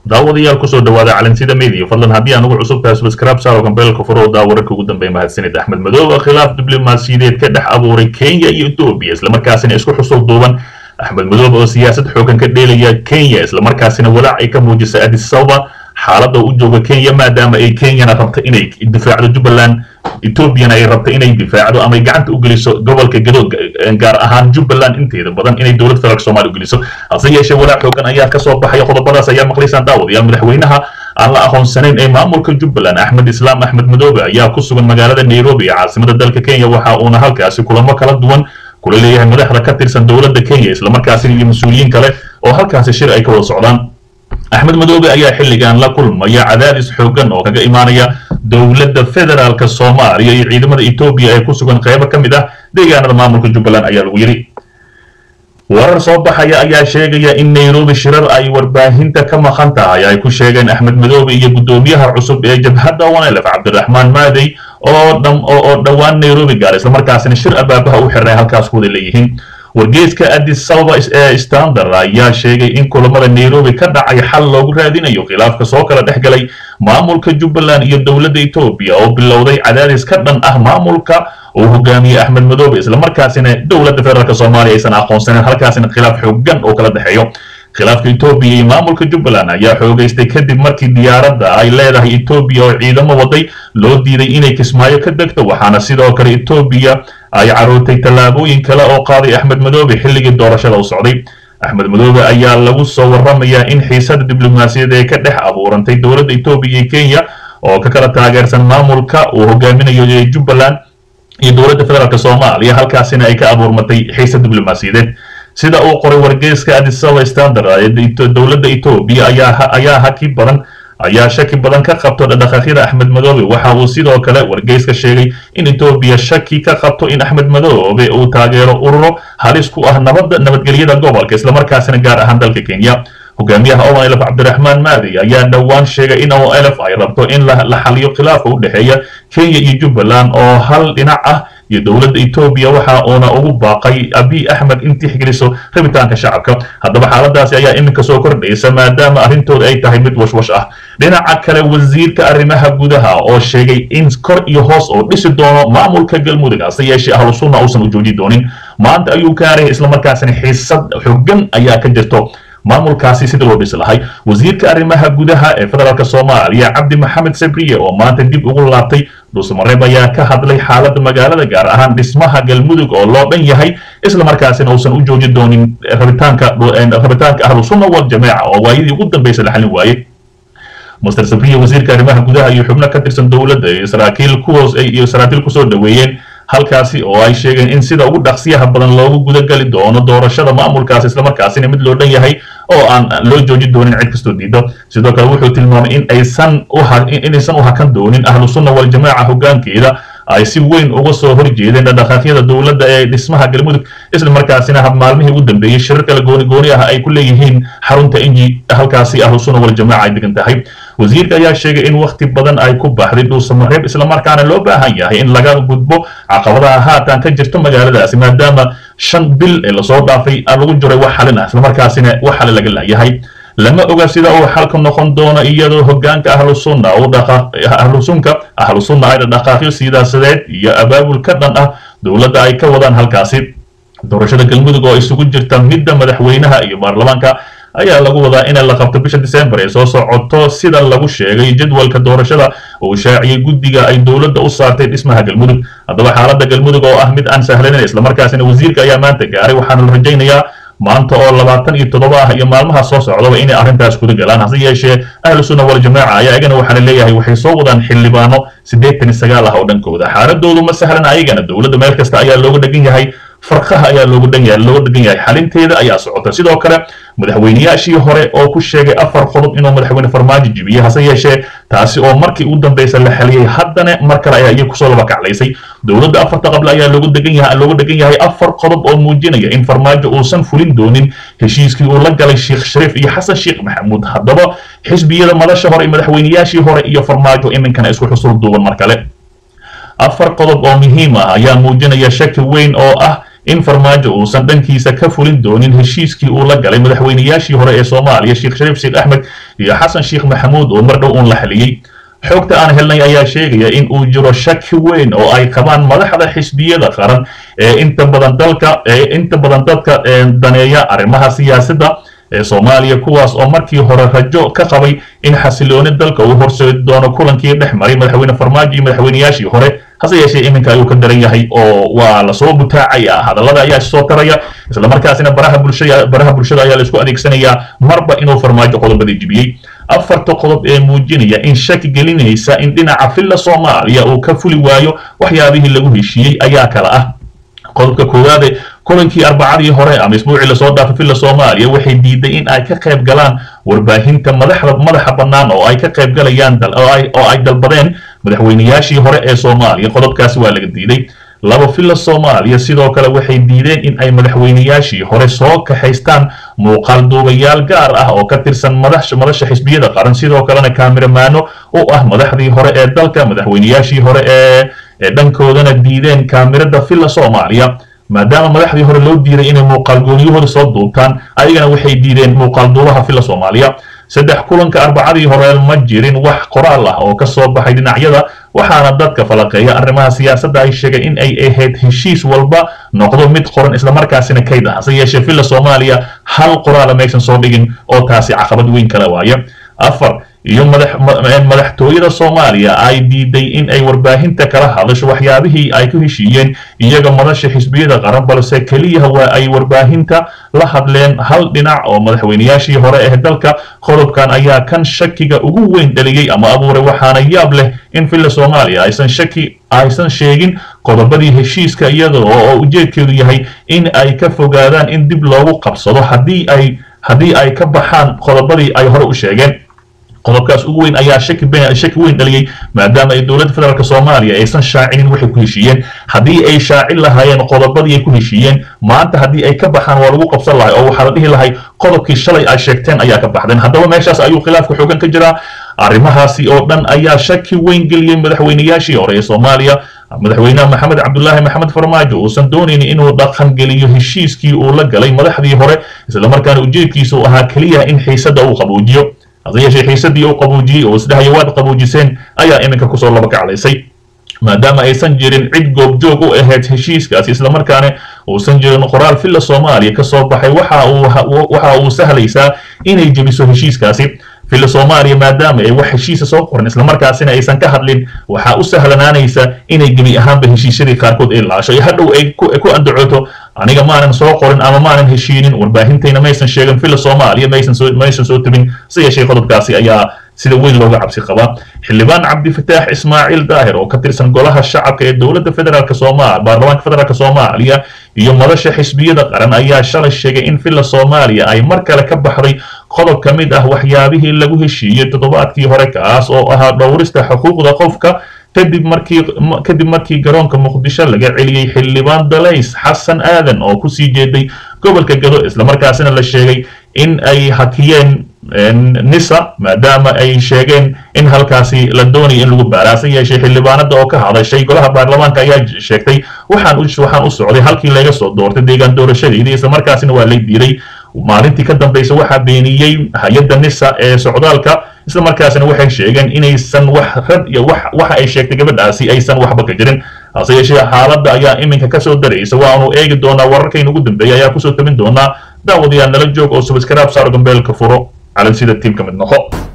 daawadayaal kusoo dhawaada calansida media fadlan haddii aan ugu cusub tahay subscribe saaro gambeelka furo daa wararka ugu dambeeya mahadsanid axmed madoobe khilaaf diblomaasiyadeed ka dhex abuuray kenya iyo etoobiya islamarkaasina isku xusul duuban axmed madoobe oo siyaasad xoogan ka dheelaya kenya islamarkaasina walaac ay ka muujisay addis ababa xaaladda u jooga kenya maadaama ay kenyana rabta inay difaacdo jubbaland etoobiyana ay rabta inay difaacdo ama ay gacanta u geliso gobolka gadood gaar ahaan jubbaland inteeda badan inay dowlad federaalk soomaaliya u geliso hase yeeshee walaac xoogan ayaa kasoo baxaya qodobadaas ayaa maqlaysaan daawadayaal madaxweynaha aan la aqoonsanayn ee maamulka jubbaland axmed islaam axmed madoobe ayaa ku sugan magaalada nairobi ee caasimada dalka kenya waxa uuna halkaasi kulamo kala duwan kula leeyahay madaxda ka tirsan dowladda kenya islamarkaasina iyo mas-uuliyiin kale oo halkaasi shir ay ka wada socdaan axmed madoobe ayaa xilligan la kulmaya cadaadis xoogan oo kaga imaanaya dowladda federaalka soomaaliya iyo ciidamada etoobiya ee ku sugan qeybo ka mid ah deegaanada maamulka jubbaland ayaa lagu yidhi warar soo baxaya ayaa sheegaya in nairobi shirar ay warbaahinta ka maqan tahay ay ku sheegeen axmed madoobe iyo guddoomiyaha cusub ee jabhadda wanelef cabdiraxmaan maadey oo dhowaan nairobi gaar islamarkaasina shir abaabaha u xirnay halkaas kuwada leeyihiin wargeeska addis ababa ee standard ayaa sheegay in kulamada nairobi ka dhacay xal loogu raadinayo khilaafka soo kala dhex galay maamulka jubbaland iyo dowladda etoobiya oo bilowday cadaadis ka dhan ah maamulka uu hogaamiyey axmed madoobe islamarkaasina dowladda federaalk soomaaliya aysan aqoonsaneyn halkaasina khilaaf xoogan oo kala dhexeeyo khilaafka etoobiya iyo maamulka jubbaland ayaa xoogaystay kadib markii diyaaradda ay leedahay etoobiya oo ciidamo waday loo diiday inay kismaayo ka degto waxaana sidoo kale etoobiya ay carootay tallaabooyin kale oo qaaday axmed madoobe xilligii doorashada u socday axmed madoobe ayaa lagu soo warramayaa in xiisada diblomaasiyad ee ka dhex abuurantay dowladda etoobiya iyo kenya oo ka kala taageersan maamulka uu hogaaminayo ee jubbaland iyo dowladda federaalk soomaaliya halkaasina ay ka abuurmatay xiisad diblomaasiyadeed sida uu qoray wargeyska addis ababa standard dowladda etoobiya ayaa haki badan ayaa shaki badan ka qabto dhaqdhaqaaqyada axmed madoobe waxa uu sidoo kale wargeyska sheegay in etoobiya shaki ka qabto in axmed madoobe uu taageero ururo halis ku ah nabadda nabadgelyada gobolka islamarkaasina gaar ahaan dalka kenya hogaamiyaha olf cabdiraxmaan maadi ayaa dhowaan sheegay in olf ay rabto in la xaliyo khilaafka u dhexeeya kenya iyo jubbaland oo hal dhinac ah iyo dowladda etoobiya waxa uuna ugu baaqay abiy axmed in tixgeliso rabitaanka shacabka haddaba xaaladaasi ayaa iminka soo kordhaysa maadaama arrintooda ay tahay mid washwash ah dhinaca kale wasiirka arrimaha gudaha oo sheegay in kor iyo hoos oo dhisi doono maamulka galmudug hase yeeshee ahlu sunna uusan u jooji doonin maanta ayuu kaaraya islamarkaasina xiisad xogan ayaa ka jirto maamulkaasi sida loo dhisi lahay wasiirka arrimaha gudaha ee federaalk soomaaliya cabdi maxamed sabriye oo maanta dib ugu laabtay dhuusamareeb ayaa ka hadlay xaaladda magaalada gaar ahaan dhismaha galmudug oo loo dhan yahay islamarkaasina uusan u jooji doonin rabitaanka rabitaanka ahlu sunna wal jameeca oo waayadii ugu dambaysa la xalin waaye master sabriye wasiirka arrimaha gudaha iyo xubno ka tirsan dowladda iyo saraakiil kuhoos iyo saraakiil kusoo dhaweeyeen halkaasi oo ay sheegeen in sida ugu dhaqsiyaha badan loogu gudagali doono doorashada maamulkaasi islamarkaasina mid loo dhan yahay oo aan loo jooji doonin cid kastoo diido sidoo kale wuxuu tilmaamay in aysan inaysan u hakan doonin ahlu sunna wal jamaaca hoggaankeeda ay si weyn uga soo horjeedeen dhaqdhaqaaqyada dowladda ee dhismaha galmudug islamarkaasina hab maalmihii ugu dambeeyey shirar kale gooni gooni ah ay ku leeyihiin xarunta inji halkaasi ahlu sunna wal jamaaca ay degan tahay wasiirka ayaa sheegay in wakhti badan ay ku baxday dhuusamareeb islamarkaana loo baahan yahay in laga gudbo caqabadaha haatan ka jirto magaaladaasi maadaama shan bil ee lasoo dhaafay lagu jiray wax xalin ah islamarkaasina wax xale laga laayahay lama oga sida uu xalka noqon doono iyadoo hogaanka ahlu sunna ahlu sunka ahlu sunna ay dhaqaaqyo siyaasadeed iyo abaabul ka dhan ah dowladda ay ka wadaan halkaasi doorashada galmudug oo isugu jirta midda madaxweynaha iyo baarlamaanka ayaa lagu wadaa in la qabto bisha december ee soo socoto sida lagu sheegay jadwalka doorashada uu shaaciyey guddiga ay dowladda u saartay dhismaha galmudug haddaba xaaladda galmudug oo ah mid aan sahlanin islamarkaasina wasiirka ayaa maanta gaaray waxaana la rajaynayaa maanta oo labaatan iyo toddoba ah iyo maalmaha soo socdaba inay arrintaas kuda galaan hase yeeshee ahlu sunna wal jamaaca ayaa iyagana waxaa la leeyahay waxay soo wadaan xildhibaano siddeetan iyo sagaal ah oo dhankooda xaaladoodu ma sahlan ayagana dowladda meel kasta ayaa looga dhegan yahay farqaha ayaa looga dhan yahay looga dhegan yahay xalinteeda ayaa socota sidoo kale madaxweyneyaashii hore oo ku sheegay afar qodob inuu madaxweyne farmaajo jibiyey hase yeeshee taasi oo markii ugu dambaysa la xaliyey haddana mar kale ayaa iyaga kusoo laba kaclaysay dowladda afarta qable ayaa looga degan yahay looga dhegan yahay afar qodob oo muujinaya in farmaajo uusan fulin doonin heshiiskii uu la galay sheekh shariif iyo xasan sheekh maxamuud haddaba xisbiyada madasha hore iyo madaxweyneyaashii hore iyo farmaajo iminkana isku xusul duuban mar kale afar qodob oo muhiim ah ayaa muujinaya shaki weyn oo ah in farmaajo uusan dhankiisa ka fulin doonin heshiiskii uu la galay madaxweynayaashii hore ee soomaaliya sheekh shariif sheekh axmed iyo xasan sheekh maxamuud oo mar dhow uun la xaliyey xogta aan helnay ayaa sheegaya in uu jiro shaki weyn oo ay qabaan madaxda xisbiyada qaran ee inta badan dalka ee inta badan dadka daneeya arrimaha siyaasadda ee soomaaliya kuwaas oo markii hore rajo ka qabay in xasilooni dalka uu horseedi doono kulankii dhex maray madaxweyne farmaajo iyo madaxweynayaashii hore hase yeeshee iminka ayuu ka daran yahay oo waa lasoo butaacaya hadallada ayaa soo taraya islamarkaasina baraha bulshada baraha bulshada ayaa la isku adeegsanayaa marba inuu farmaajo qodobadii jibiyey afarta qodob ee muujinaya in shaki gelinaysa in dhinaca filla soomaaliya uu ka fuli waayo waxyaabihii lagu heshiiyey ayaa kala ah qodobka koowaade kulankii arbacadii hore ama isbuucii lasoo dhaafay filla soomaaliya waxay diiday in ay ka qayb galaan warbaahinta madaxda madaxa bannaan oo ay ka qayb galayaan oo ay dalbadeen madaxweynayaashii hore ee soomaaliya qodobkaasi waa laga diiday laba filla soomaaliya sidoo kale waxay diideen in ay madaxweynayaashii hore soo kaxaystaan muuqaal duubayaal gaar ah oo ka tirsan madasha xisbiyada qaran sidoo kalena kaamiramaano u ah madaxdii hore ee dalka madaxweynayaashii hore ee dhankoodana diideen kaamirada filla soomaaliya maadaama madaxdii hore loo diiday inay muuqaal gooniyahooda soo duubtaan ayagana waxay diideen muuqaal duubaha filla soomaaliya saddex kulanka arbacadii hore ma jirin wax qoraal ah oo ka soo baxay dhinacyada waxaana dadka falaqeeya arrimaha siyaasadda ay sheegay in ay ahayd heshiis walba noqdo mid qoran islamarkaasina kayd ah hase yeeshee filla soomaaliya hal qoraala maysan soo dhigin oo taasi caqabad weyn kala waaya afar iyo madaxtooyada soomaaliya ay diiday in ay warbaahinta kala hadasho waxyaabihii ay ku heshiiyeen iyaga madasha xisbiyada qaran balse keliya waa ay warbaahinta la hadleen hal dhinac oo madaxweynayaashii hore ee dalka qodobkan ayaa kan shakiga ugu weyn dhaliyey ama abuuray waxaana yaab leh in filla soomaaliya aysan shaki aysan sheegin qodobadii heshiiska iyada oo ujeedkeedu yahay in ay ka fogaadaan in dib loogu qabsado haddii ay haddii ay ka baxaan qodobadii ay hore u sheegeen qodobkaas ugu weyn ayaa shaki shaki weyn dhaliyey maadaama ay dowladda federaalk soomaaliya aysan shaacinin waxay ku heshiiyeen haddii ay shaacin lahaayeen qodobadii ay ku heshiiyeen maanta haddii ay ka baxaan waa lagu qabsan lahay oo waxaa la dhihi lahay qodobkii shalay ay sheegteen ayaa ka baxdeen haddaba meeshaas ayuu khilaafka xoogan ka jiraa arrimahaasi oo dhan ayaa shaki weyn geliyey madaxweynayaashii hore ee soomaaliya madaxweynaha maxamed cabdulaahi maxamed farmaajo uusan doonaynin inuu dhaqan geliyo heshiiskii uu la galay madaxdii hore islamarkaana ujeedkiisu ahaa keliya in xiisadda uu qabuujiyo hase yeeshee xiisadii uu qabuujiyey oo isdhahayo waad qabuujiseen ayaa iminka kusoo laba kaclaysay maadaama aysan jirin cid goobjoog u ahayd heshiiskaasi islamarkaana uusan jirin qoraal filla soomaaliya ka soo baxay waxa uu sahlaysaa inay jebiso heshiiskaasi filla soomaaliya maadaama ay wax heshiisa soo qoran islamarkaasina aysan ka hadlin waxaa u sahlanaanaysa inay gebi ahaanba heshiisyadii qaarkood ay laasho iyo hadhow ay ku andacooto aniga maanan soo qorin ama maanan heshiinin warbaahintayna maysan sheegin filla soomaaliya maysan soo maysan soo tebin si yeeshee qodobkaasi ayaa sida weyn looga cabsi qabaa xildhibaan cabdifataax ismaaciil daahir oo ka tirsan golaha shacabka ee dowladda federaalk soomaaliya baarlamaanka federaalk soomaaliya iyo madasha xisbiyada qaran ayaa shalay sheegay in filla soomaaliya ay mar kale ka baxday qodob ka mid ah waxyaabihii lagu heshiiyey toddobaadkii hore kaas oo ahaa dhowrista xuquuqda qofka kadib markii kadib markii garoonka muqdisho laga celiyey xildhibaan dalays xasan aadan oo kusii jeeday gobolka gado islamarkaasina la sheegay in ay hakiyeen nisa maadaama ay sheegeen in halkaasi la doonaya in lagu baara hase yeeshee xildhibaanada oo ka hadashay golaha baarlamaanka ayaa sheegtay waxaan waxaan u socday halkii laga soo doortay deegaan doorashadeydii islamarkaasina waa lay diiday maalintii ka dambaysa waxaa beeniyey hay-adda nisa ee socdaalka islamarkaasina waxay sheegeen inaysan wax rad iyo wax waxa ay sheegtay gabadhaasi aysan waxba ka jirin hase yeeshee xaaladda ayaa iminka kasoo daraysa waanu eegi doonaa wararkayna ugu dambeeya ayaa kusoo tabin doonaa daawadayaal nala joog oo subscribe saaro gambeelka furo calan sida tiimka mid noqo